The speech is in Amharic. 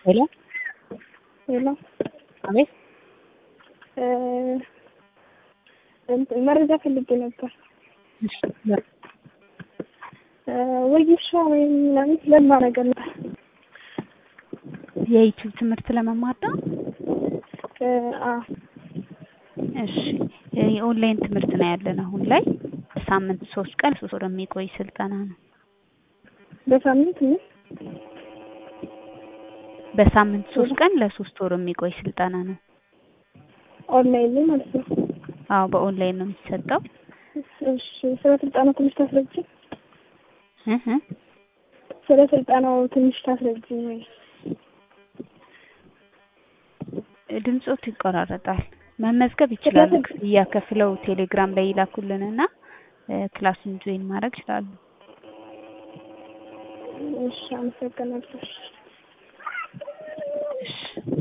ሄሎ ሄሎ አቤት እንትን መረጃ ፈልጌ ነበር። እሺ ለ- ወጌሻ ወይም ምናምን ለማ ነገር ነው። የዩቲዩብ ትምህርት ለመማር ነው። አ እሺ የኦንላይን ትምህርት ነው ያለን አሁን ላይ ሳምንት ሶስት ቀን ሶስት ወር የሚቆይ ስልጠና ነው። በሳምንት ምን በሳምንት ሶስት ቀን ለሶስት ወር የሚቆይ ስልጠና ነው። ኦንላይን ላይ ማለት ነው። አዎ በኦንላይን ነው የሚሰጠው። እሺ ስለ ስልጠናው ትንሽ ታስረጅ እህ እ ስለ ስልጠናው ትንሽ ታስረጅ ወይ? ድምጾት ይቆራረጣል። መመዝገብ ይችላሉ። ክፍያ ከፍለው ቴሌግራም ላይ ይላኩልንና እ ክላሱን ጆይን ማድረግ ይችላሉ። እሺ አመሰግናለሁ። እሺ